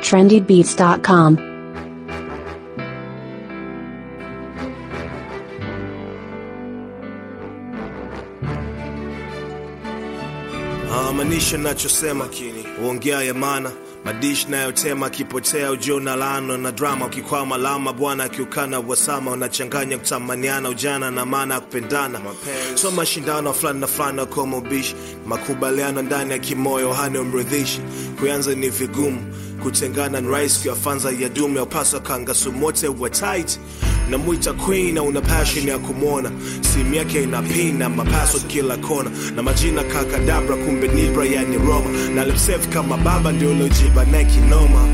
trendybeats.com. Ah, maanisha nachosema uongea ya maana madish nayotema akipotea ujio na laano na drama ukikwama lama bwana akiukana wasama unachanganya kutamaniana ujana na maana ya kupendana so mashindano fulani na fulani kama ubishi makubaliano ndani ya kimoyo hani umridhishi kuanza ni vigumu kutengana ni rahisi kuyafanza ya dume upaswa kangasumu wote wa tight namwita queen na una passion ya kumwona simu yake inapina mapaso kila kona na majina kakadabra kumbe nibra yani roma na limsef kama baba ndio uliojiba naye kinoma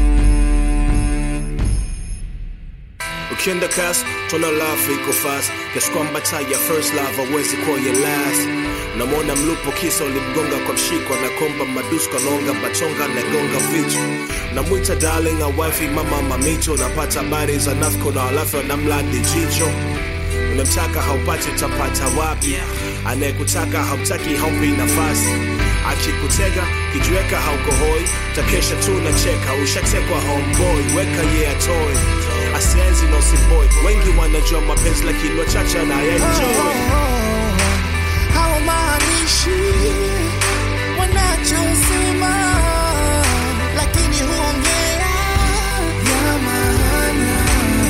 ukienda kas tona love iko fast kiasi kwamba taa ya first love hawezi kuwa ya last unamwona mlupo kisa ulimgonga kwa mshiko na komba madusko naonga batonga nagonga vichwa namwita darling awifi mama mamito napata habari za nafko na walafi wanamladi jicho unamtaka haupati utapata wapi anayekutaka hautaki haumpi nafasi akikutega kijiweka haukohoi takesha tu na cheka ushatekwa homeboy weka ye yeah, atoe asienzi na usiboy wengi wanajua mapenzi lakini wachache na yaenjoy hawamaanishi wanachosema, lakini huongea ya maana.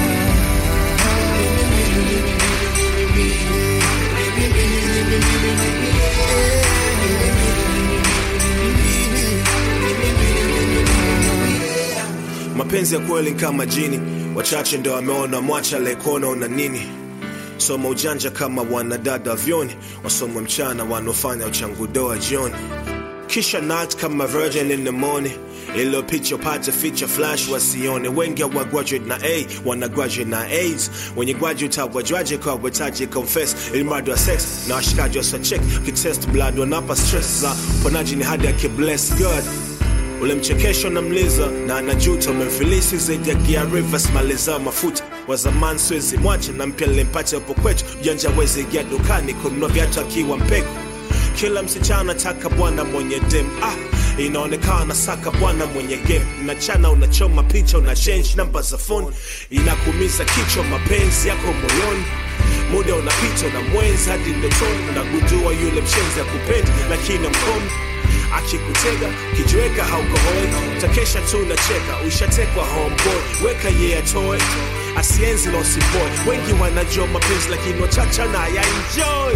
mapenzi ya kweli ni kama jini wachache ndo wameona mwacha lekona una nini soma ujanja kama wanadada vyoni wasoma mchana wanaofanya uchangudoa jioni kisha nat kama virgin in the morning ilo picha upate feature flash wasione wengi wa graduate na a wana graduate na aids wenye graduate hawajwaje kwa wetaji confess ilimradi wa sex na washikaji wa check kitest blood wanapa stress za uponaji ni hadi akibless god ule mchekesho na mliza na anajuta umemfilisi zaidi ya gia rivers maliza mafuta wa zamani siwezi mwache na mpya nilimpata hapo kwetu janja wezi ingia dukani kununua viatu akiwa mpeko kila msichana taka bwana mwenye dem ah inaonekana saka bwana mwenye game nachana unachoma picha una change namba za phone inakuumiza kichwa mapenzi yako moyoni muda unapita na mwenzi hadi ndotoni unagundua yule mshenzi ya kupendi lakini mkono akikutega kijiweka haukohoi utakesha tu unacheka ushatekwa homeboy weka ye yeah, atoe asienzi na usiboy wengi wanajua mapenzi lakini wachacha na ya enjoy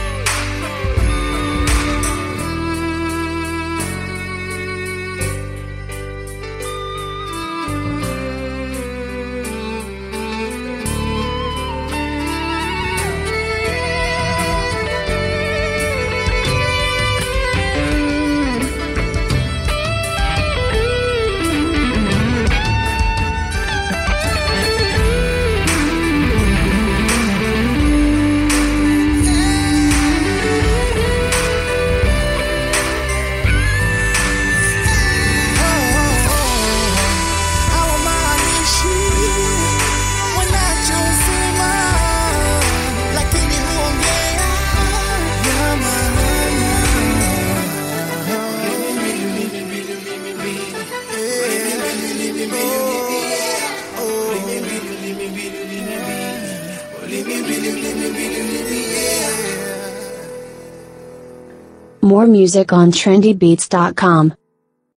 hawamaanishi wanachosema, lakini huongea ya maana. More music on trendybeats.com.